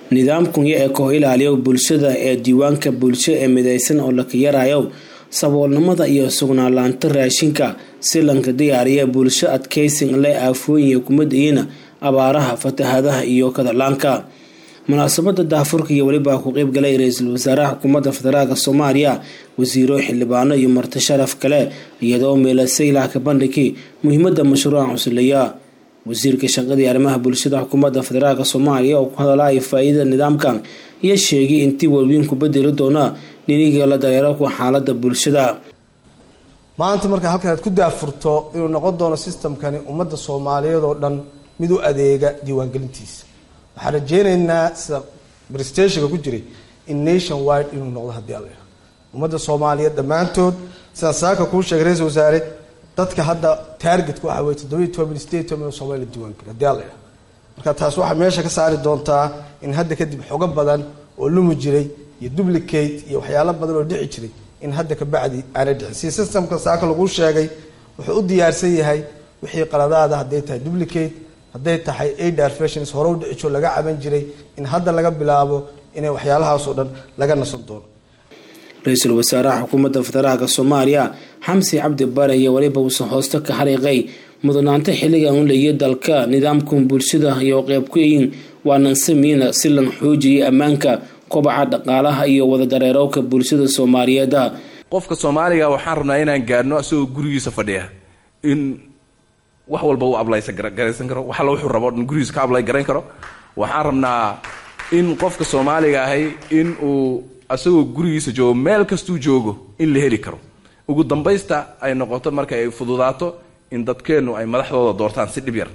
nidaamkan ee koox ilaaliyo bulshada ee diiwaanka bulsho ee midaysan oo laka yarayo saboolnimada iyo sugnaan-laanta raashinka si lanka diyaariya bulsho adkaysin leh aafooyin kumadayiina abaaraha fatahadaha iyo kadalaanka munaasabada daafurka iyo welibaa ku qeyb galay ra-iisul wasaaraha xukuumadda federaalk soomaaliya wasiiro xildhibaano iyo marti sharaf kale iyadoo meelasay lahka bandhigii muhiimada mashruuca cusuleya wasiirka shaqadii arrimaha bulshada xukuumadda federaalk soomaaliya oo ku hadalaya faa-iidada nidaamkan iyo sheegay intii walwiin ku bedeli doona niniga la dareero ku xaalada bulshada maanta markaa halkan aad ku daafurto inuu noqon doono systemkani ummadda soomaaliyeed oo dhan mid u adeega diiwaangelintiisa waxaan rajeyneynaa sida brestationka ku jiray in nation wide inuu noqdo haddii alla ummadda soomaaliyeed dhammaantood sidaan saaka kuu sheegay ra-isul wasaare dadka hadda targetka waxa weye toddobiyi toban state toban soomaliya la diiwaangeli haddii alla marka taas waxay meesha ka saari doontaa in hadda kadib xogo badan oo lumi jiray iyo duplicate iyo waxyaalo badan oo dhici jiray in hadda kabacdi aanay dhicin si systemka saaka laguu sheegay wuxuu u diyaarsan yahay wixii qaladaada hadday tahay duplicate hadday tahay adar fashions hore u dhicijo laga caban jiray in hadda laga bilaabo inay waxyaalahaasoo dhan laga nasan doono ra-iisul wasaaraha xukuumadda federaalk soomaaliya xamsi cabdi bare iyo weliba uusan hoosto ka xariiqay mudnaanta xilligan u leeya dalka nidaamkan bulshada iyo qeyb ku yihiin waanan samiina si lan xoojiyay ammaanka kobaca dhaqaalaha iyo wada dareerowka bulshada soomaaliyeed qofka soomaaliga waxaan rabnaa inaan gaadhno isagoo gurigiisa fadhiya in wax walba u ablaygaraysan karo wax alla wuxuu rabo dhan gurigiisa ka ablay garayn karo waxaan rabnaa in qofka soomaaliga ahay in uu isagoo gurigiisa joogo meel kastuu joogo in la heli karo ugu dambaysta ay noqoto marka ay fududaato in dadkeennu ay madaxdooda doortaan si dhib yar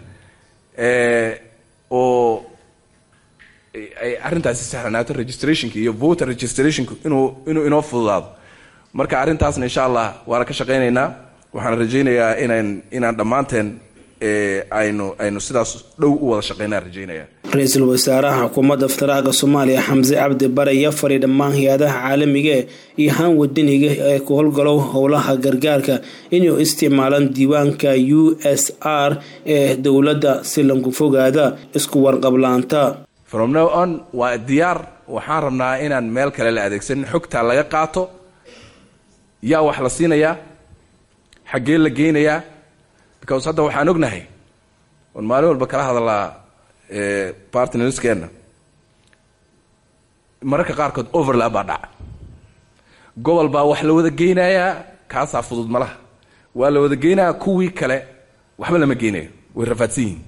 oo ay arrintaasi sahlanaato registrationka iyo voter registrationka inuu inuu inoo fududaado marka arrintaasna insha allah waana ka shaqaynaynaa waxaan rajaynayaa inaan inaan dhammaanteen aynu aynu sidaas dhow u wada shaqeynaan rajaynaya ra-iisul wasaaraha xukuumadda federaalk soomaaliya xamse cabdi bare iyo fari dhammaan hay-adaha caalamiga iyo haan wadaniga ee ku howlgalo howlaha gargaarka inuu isticmaalaan diiwaanka u s r ee dowladda si lanku fogaada isku warqablaanta from now on waa diyaar waxaan rabnaa inaan meel kale la adeegsanin xogtaa laga qaato yaa wax la siinayaa xaggee la geynayaa because hadda waxaan ognahay oon maalin walba kala hadalaa partnerskeenna mararka qaarkood overlap baa dhaca gobol baa wax la wada geynayaa kaasaa fudud malaha waa la wada geynayaa kuwii kale waxba lama geynayo way rafaadsan yihiin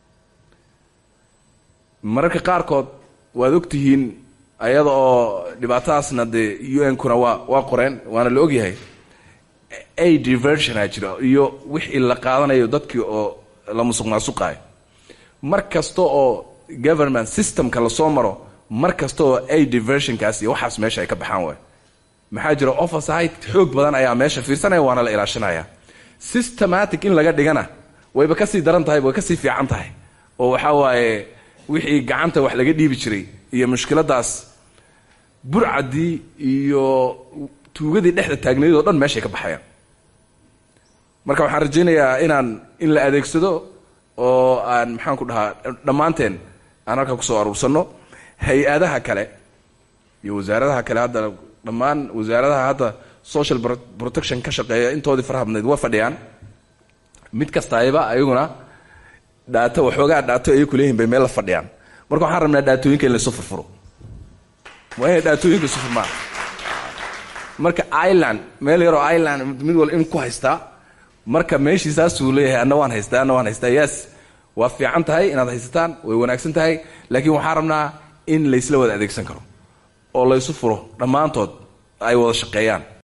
mararka qaarkood waad ogtihiin ayada oo dhibaatadaasna dee u n kuna waa waa qoreen waana la ogyahay a diversionaa jiro iyo wixii la qaadanayo dadkii oo la musuq maasuqaayo mar kasta oo government systemka lasoo maro mar kasta oo a diversionkaas iyo waxaas meesha ay ka baxaan waay maxaa jira oversight xoog badan ayaa meesha fiirsanaya waana la ilaashanaya systematic in laga dhigana wayba kasii daran tahay way kasii fiican tahay oo waxaa waaye wixii gacanta wax laga dhiibi jiray iyo mushkiladaas burcadii iyo tuugadii dhexda taagnayd oo dhan meeshay ka baxayaan marka waxaan rajaynayaa inaan in la adeegsado oo aan maxaan ku dhahaa dhammaanteen aan halkaa kusoo aruursanno hay-adaha kale iyo wasaaradaha kale hadda dhammaan wasaaradaha hadda social protection ka shaqeeya intoodii farhabnayd waa fadhiyaan mid kastayba ayaguna dhaato waxoogaa dhaato ay kuleeyihin bay meel la fadhiyaan marka waxaan rabnaa dhaatooyinka in laysu furfuro waa inay dhaatooyinka isu furmaan marka ireland meel yaroo ireland mid wal in ku haystaa marka meeshii saasuu leeyahay anna waan haystaa anna waan haystaa yes waa fiican tahay inaad haysataan way wanaagsan tahay laakiin waxaan rabnaa in laysla wada adeegsan karo oo laysu furo dhammaantood ay wada shaqeeyaan